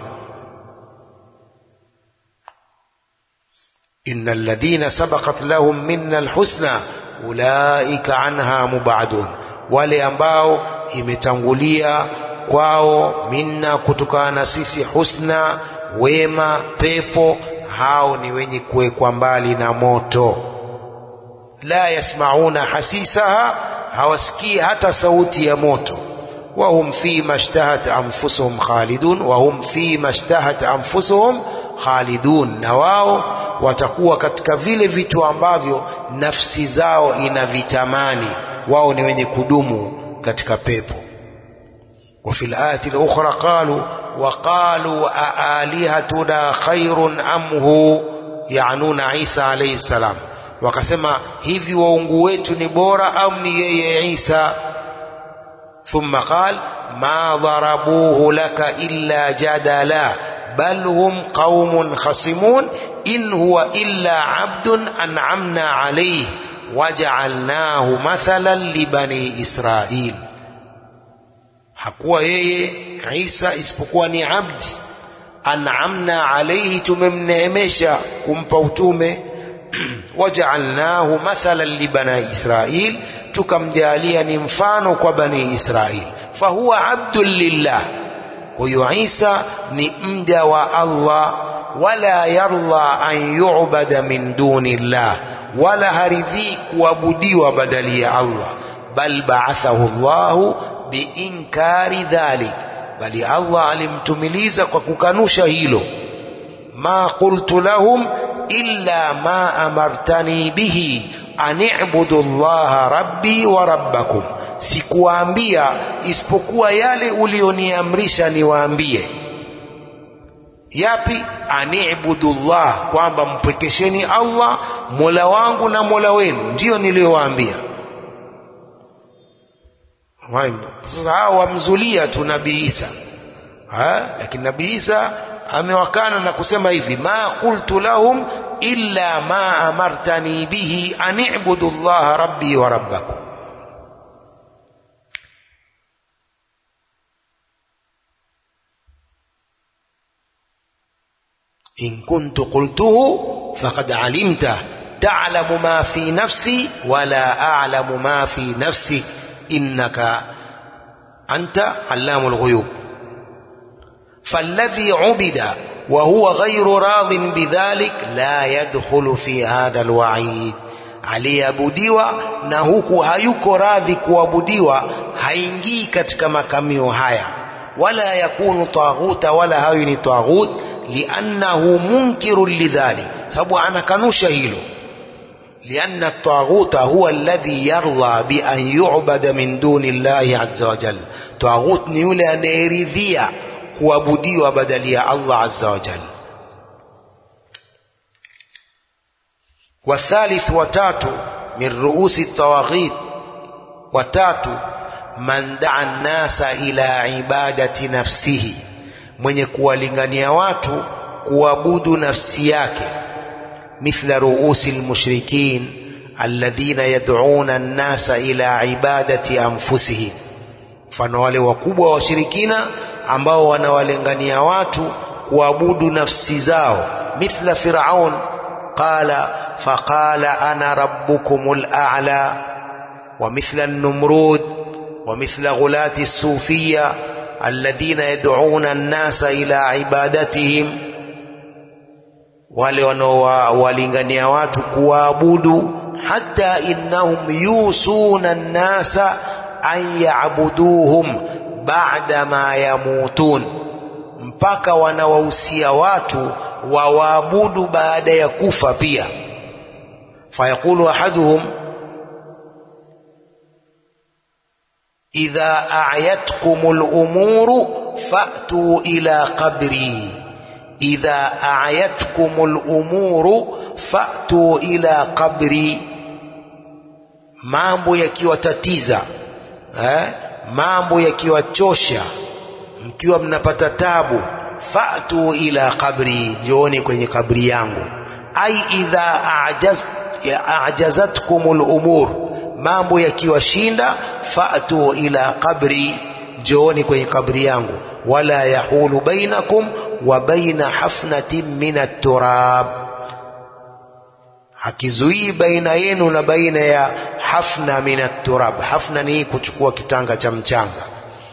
إن الذين سبقت لهم منا الحسنى أولئك عنها مبعدون wale ambao imetangulia kwao minna kutokana na sisi husna wema pepo hao ni wenye kuwekwa mbali na moto la yasmauna hasisaha hawasikii hata sauti ya moto wahum fi mashtahat anfusuhum khalidun wahum fi mashtahat anfusuhum khalidun na wao watakuwa katika vile vitu ambavyo nafsi zao inavitamani wao ni wenye kudumu katika pepo وفي الآية الأخرى قالوا وقالوا أآلهتنا خير أم هو يعنون عيسى عليه السلام wakasema hivi waungu wetu ni bora au ni yeye Isa thumma qal ma dharabuhu laka illa jadala bal hum qaumun khasimun in huwa illa abdun an'amna alayhi waja'alnahu mathalan li bani Israil hakuwa yeye Isa isipokuwa ni abdi an'amna alayhi tumemneemesha kumpa utume waja'alnahu mathalan li bani Israil tukamjalia ni mfano kwa bani Israil fahuwa abdun lillah huyo Isa ni mja wa Allah wala yarda an yu'bada min duni llah wala haridhii kuabudiwa badali ya Allah bal ba'athahu Allahu biinkari dhalik bali Allah alimtumiliza kwa kukanusha hilo ma qultu lahum illa ma amartani bihi an i'budu allaha rabbi wa rabbakum sikuwaambia isipokuwa yale ulioniamrisha niwaambie yapi anibudu llah kwamba mpwekesheni Allah mola wangu na mola wenu ndiyo niliyowaambia sasa hao wamzulia tu nabii Isa lakini nabii Isa amewakana na kusema hivi ma qultu lahum illa ma amartani bihi an i'budu llaha rabbi wa rabbakum in kuntu qultuhu faqad alimta ta'lamu ma fi nafsi wala a'lamu ma fi nafsik innaka anta allamul ghuyub فالذي عبد وهو غير راض بذلك لا يدخل في هذا الوعيد aliyeabudiwa na huku hayuko radhi kuabudiwa haingii katika makamio haya wala yakunu taghuta wala hawi ni taghut liannahu munkirun lidhalik sababu anakanusha hilo لأن الطاغوت هو الذي يرضى بأن يعبد من دون الله عز وجل طاغوت ni yule anayeridhia kuabudiwa badali ya Allah azza wa jalla والثالث watatu min ruusi tawaghit watatu man daa nnasa ila ibadati nafsihi mwenye kuwalingania watu kuabudu nafsi yake mithla ruusi lmushrikin alladhina yad'una nnasa ila ibadati anfusihim mfano wale wakubwa wa washirikina ambao wanawalingania watu kuabudu nafsi zao mithla firaun qala faqala ana rabbukumul a'la wa mithla an-numrud wa mithla ghulati as-sufiyya alladhina yad'una an-nasa ila ibadatihim wale wanaowalingania watu kuwaabudu حتى إنهم يوصون الناس أن يعبدوهم بعدما يموتون mpaka wanawahusia watu wawaabudu baada ya kufa pia fayaqulu ahaduhum idha a'yatkum al-umuru fa'tu ila qabri idha a'yatkum al-umuru fa'tu ila qabri mambo yakiwatatiza eh? mambo yakiwachosha mkiwa mnapata tabu fa'tu ila qabri jioni kwenye kabri yangu ai idha a'jaz a'jazatkumul umur mambo yakiwashinda fa'tu ila qabri jioni kwenye kabri yangu wala yahulu bainakum wa baina hafnatin min at-turab hakizuii baina yenu na baina ya hafna min at-turab hafna ni kuchukua kitanga cha mchanga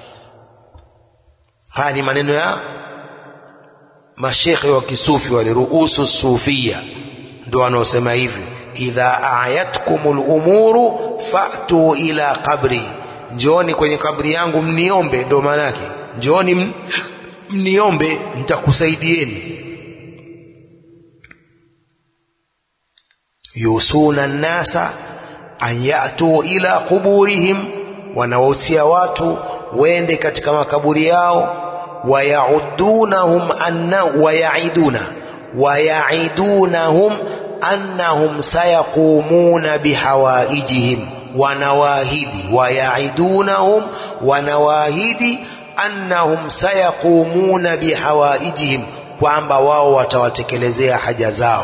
haya ni maneno ya mashekhe wa kisufi wale ruusu sufia ndio wanaosema hivi idha ayatkumul umuru fa'tu ila qabri njooni kwenye kabri yangu mniombe ndio maana yake njooni mniombe nitakusaidieni yusuna nnasa an yatu ila quburihim wanawahusia watu wende katika makaburi yao wayaudunahum anna wayaiduna wayaidunahum annahum sayaqumuna bihawaijihim wanawaahidi wayaidunahum wanawaahidi annahum sayaqumuna bihawaijihim kwamba wao watawatekelezea haja zao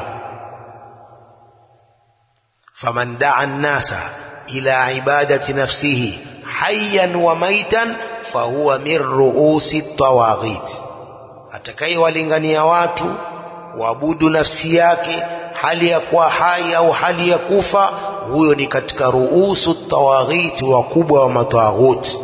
faman daa nnasa ila ibadati nafsihi hayyan wa maitan fahuwa min ruusi tawaghit, atakayewalingania watu waabudu nafsi yake hali ya kuwa hai au hali ya kufa, huyo ni katika ruusu tawaghit, wakubwa wa matawaghuti.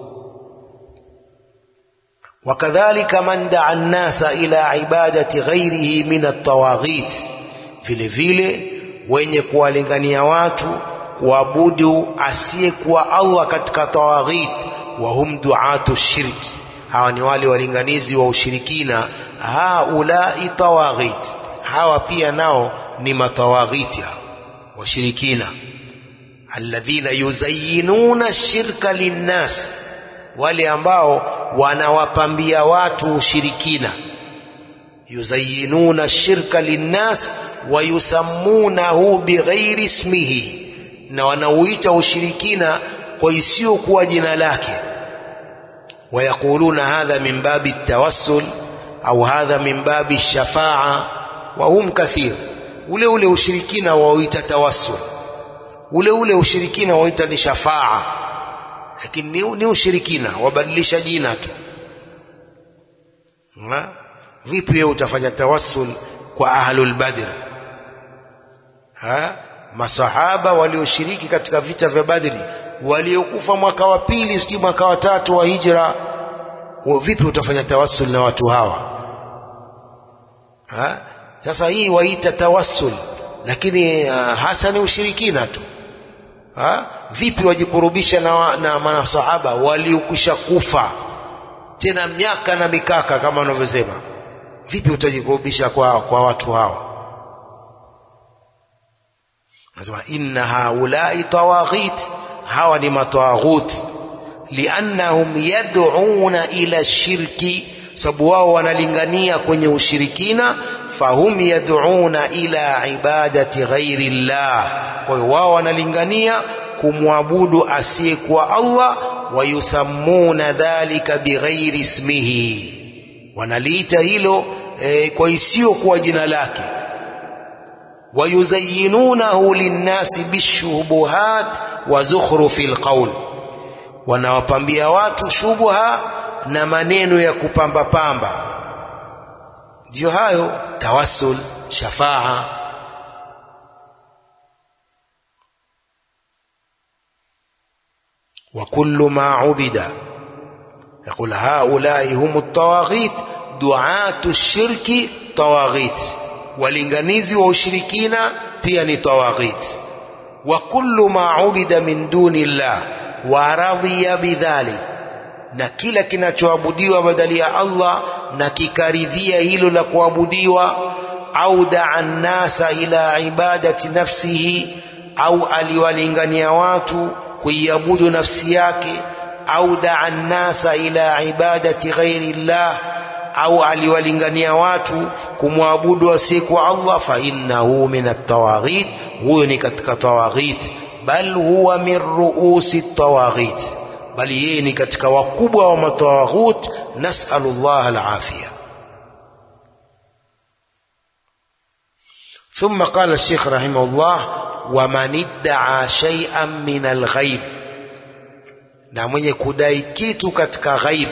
wakadhalika man daa nnasa ila ibadati ghairihi min atawaghit, vile vile wenye kuwalingania watu kuabudu asiyekuwa Allah katika tawaghit wa hum duatu shirki, hawa ni wale walinganizi wa ushirikina. Haulai tawaghit, hawa pia nao ni matawaghiti hao washirikina. Alladhina yuzayyinuna shirka linnas, wale ambao wanawapambia watu ushirikina. Yuzayyinuna shirka linnas wa yusammunahu bighairi ismihi, na wanauita ushirikina kwa isiyokuwa jina lake. Wayaquluna hadha min babi tawassul au hadha min babi shafaa wa hum kathir. Ule ule ushirikina wauita tawassul, ule ule ushirikina wauita ni shafaa, lakini ni, ni ushirikina, wabadilisha jina tu. Ha? Vipi wewe utafanya tawassul kwa ahlul badr ha? Masahaba walioshiriki katika vita vya Badri waliokufa mwaka wa pili sijui mwaka wa tatu wa hijra, vipi utafanya tawassul na watu hawa ha? Sasa hii waita tawassul, lakini uh, hasa ni ushirikina tu ha? Vipi wajikurubisha na, na manasahaba waliokwisha kufa tena miaka na mikaka kama wanavyosema, vipi utajikurubisha kwa, kwa watu hawa? Nasema inna haulai tawaghit hawa ni matawaghuti, liannahum yad'una ila shirki, sababu wao wanalingania kwenye ushirikina. Fahum yad'una ila ibadati ghairi llah, kwa hiyo wao wanalingania kumwabudu asiyekuwa Allah. Wayusammuna dhalika bighairi ismihi, wanaliita hilo e, kwa isiyokuwa jina lake wayuzayyinunahu linnasi bishubuhat wa zukhrufi lqaul, wanawapambia watu shubha na maneno ya kupamba pamba. Ndiyo hayo tawassul, shafaa. wa kullu ma ubida yaqul haulai hum tawaghit duatu shirki tawaghit walinganizi wa ushirikina pia ni tawaghit. wa kullu ma ubida min duni llah wa radhiya bidhalik na kila kinachoabudiwa badali ya Allah na kikaridhia hilo la kuabudiwa au daa nnasa ila ibadati nafsihi au aliwalingania watu kuiabudu nafsi yake au daa nnasa ila ibadati ghairi llah au aliwalingania watu kumwabudu asiyekuwa Allah fa innahu min at-tawaghit huyo ni katika tawaghit bal huwa min ruusi at-tawaghit bali yeye ni katika wakubwa wa matawaghut nasalu Allah al-afia ثم قال الشيخ رحمه الله ومن ادعى شيئا من الغيب na mwenye kudai kitu katika ghaib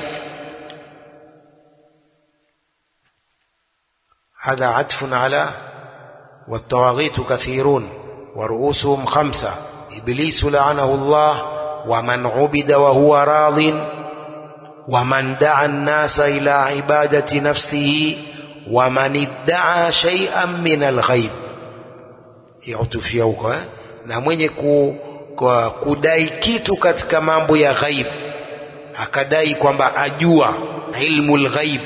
هذا عطف على والطواغيت كثيرون ورؤوسهم خمسة إبليس لعنه الله ومن عبد وهو راض ومن دعا الناس إلى عبادة نفسه ومن ادعى شيئا من الغيب يعطفia huko eh? na mwenye ku, ku, kudai kitu katika mambo ya ghaib akadai kwamba ajua ilmu lghaib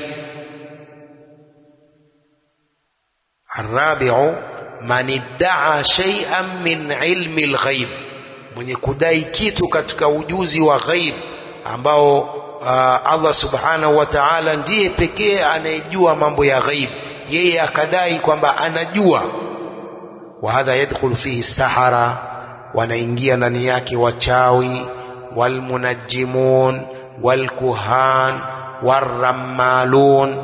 الرابع من ادعى شيئا من علم الغيب mwenye kudai kitu katika ujuzi wa ghaib ambao uh, Allah subhanahu wa ta'ala ndiye pekee anayejua mambo ya ghaib yeye akadai kwamba anajua wa hadha yadkhulu fihi sahara wanaingia ndani yake wachawi walmunajjimun walkuhan warrammalun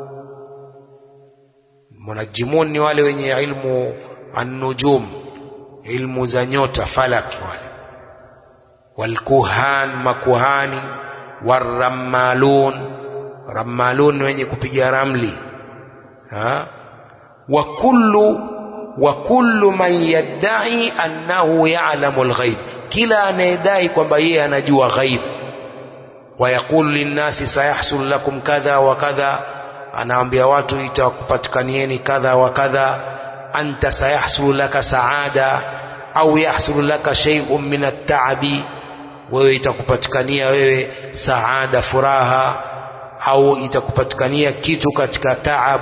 munajimun ni wale wenye ilmu an-nujum ilmu za nyota falaki wale walkuhan makuhani warrammalun rammalun ni wenye kupiga ramli ha wa kullu wa kullu man yadda'i annahu ya'lamu al-ghaib kila anayedai kwamba yeye anajua ghaib wa yaqulu lin-nasi sayahsul lakum kadha wa kadha anaambia watu itakupatikanieni kadha wa kadha anta sayahsulu laka saada au yahsulu laka shay'un min at-ta'bi wewe itakupatikania wewe saada furaha au itakupatikania kitu katika taab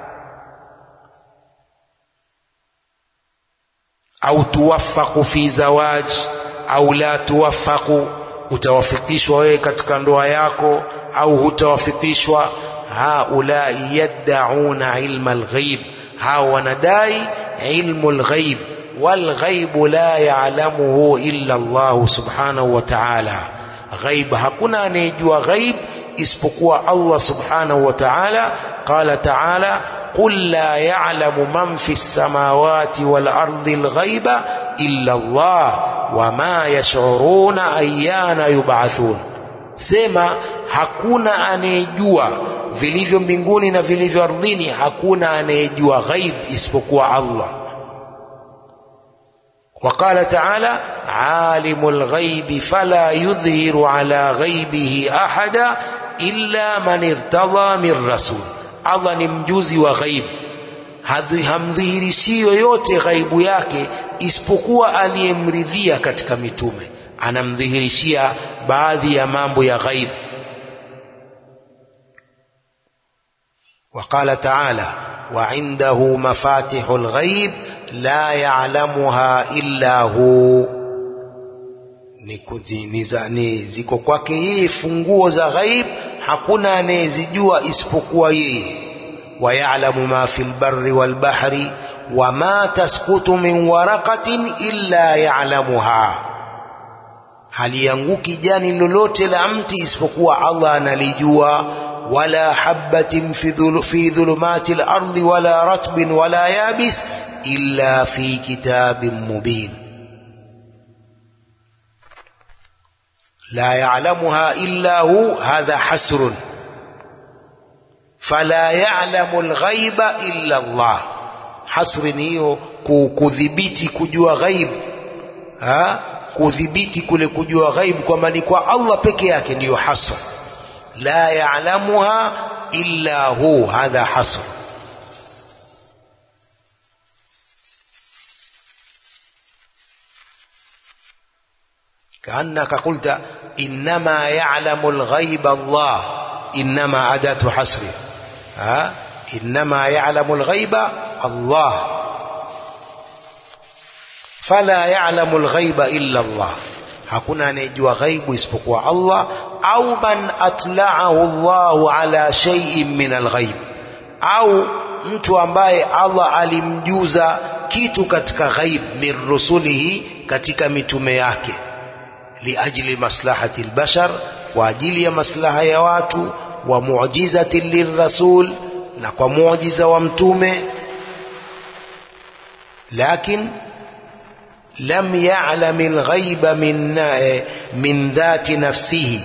au tuwafaku fi zawaj au la tuwafaku utawafikishwa wewe katika ndoa yako au hutawafikishwa haulai yaddauna ilma alghaib hao wanadai ilmu alghaib walghaibu la ya'lamuhu illa Allah subhanahu wa ta'ala ghaib hakuna anayejua ghaib isipokuwa Allah subhanahu wa ta'ala qala ta'ala قل لا يعلم من في السماوات والأرض الغيب إلا الله وما يشعرون أيان يبعثون سما hakuna anayejua vilivyo mbinguni na vilivyo ardhini hakuna anayejua ghaib isipokuwa Allah وقال تعالى عالم الغيب فلا يظهر على غيبه أحدا إلا من ارتضى من رسول Allah ni mjuzi wa ghaib hamdhihirishi yoyote ghaibu yake isipokuwa aliyemridhia katika mitume anamdhihirishia baadhi ya mambo ya ghaib وقال تعالى وعنده مفاتح الغيب لا يعلمها إلا هو ni ziko kwake yeye funguo za ghaib hakuna anayezijua isipokuwa yeye wayalamu ma fi lbari walbahri wama tasqutu min waraqatin illa yalamuha halianguki jani lolote la mti isipokuwa Allah analijua wala habatin fi dhulumati lardi wala ratbin wala yabis illa fi kitabin mubin لا يعلمها إلا هو هذا حسر فلا يعلم الغيب إلا الله حسر hiyo kudhibiti kujua ghaib ha kudhibiti kule kujua ghaib kwamba ni kwa Allah peke yake ndiyo hasr la ya'lamuha illa hu hadha hasr كأنك قلت إنما يعلم الغيب الله إنما أداة حصر ها إنما يعلم الغيب الله فلا يعلم الغيب إلا الله hakuna anayejua ghaibu isipokuwa Allah au man atla'ahu Allahu ala shay'in min alghaib au mtu ambaye Allah alimjuza kitu katika ghaib min rusulihi katika mitume yake liajli maslahati albashar kwa ajili ya maslaha ya watu wa mu'jizati lirrasul na kwa muujiza wa mtume lakin lam ya'lam alghaiba min min dhati nafsihi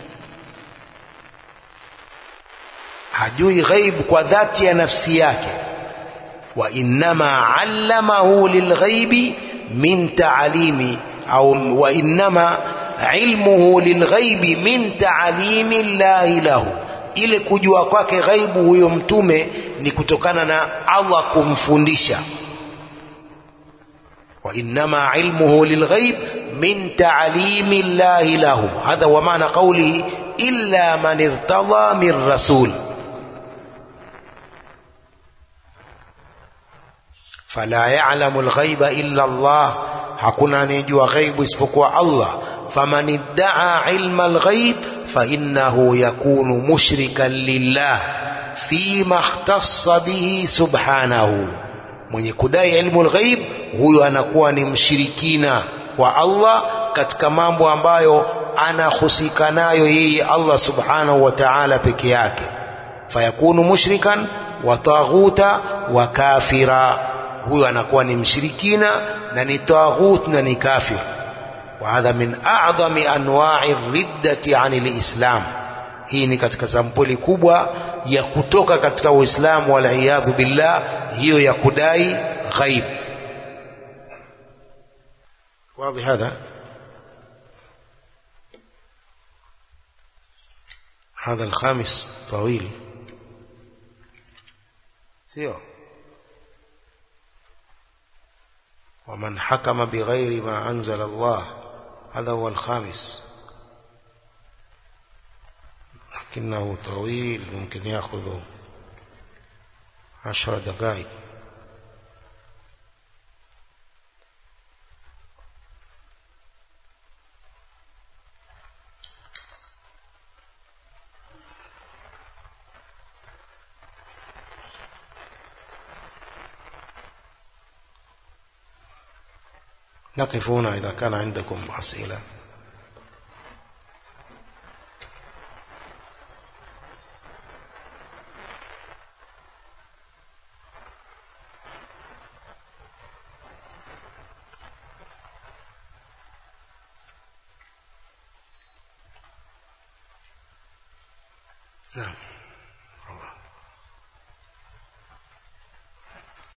hajui ghaib kwa dhati ya nafsi yake wa innama allamahu lilghaibi min ta'limi au wa innama ilmuhu lilghaibi min ta'limi llahi lahu ile kujua kwake ghaibu huyo mtume ni kutokana na Allah kumfundisha wa innama ilmuhu lilghaib min ta'limi llahi lahu hadha wa maana qawlihi illa man irtada min rasul fala ya'lamu alghaiba illa Allah hakuna anayejua ghaibu isipokuwa Allah faman idda'a ilma alghaib fa innahu yakunu mushrikan lillah fima ikhtassa bihi subhanahu mwenye kudai ilmu alghaib huyo anakuwa ni mshirikina wa Allah katika mambo ambayo anahusika nayo yeye Allah subhanahu wa ta'ala peke yake fayakunu mushrikan wa taghuta wa kafira huyo anakuwa ni mshirikina na ni taghut na ni kafir wa hadha min a'dhami anwa'i riddati 'anil islam hii ni katika sampuli kubwa ya kutoka katika uislamu wal iyadhu billah hiyo ya kudai ghaib واضح هذا هذا الخامس طويل سيو ومن حكم بغير ما أنزل الله هذا هو الخامس لكنه طويل ممكن يأخذ عشر دقائق نقف هنا إذا كان عندكم أسئلة نعم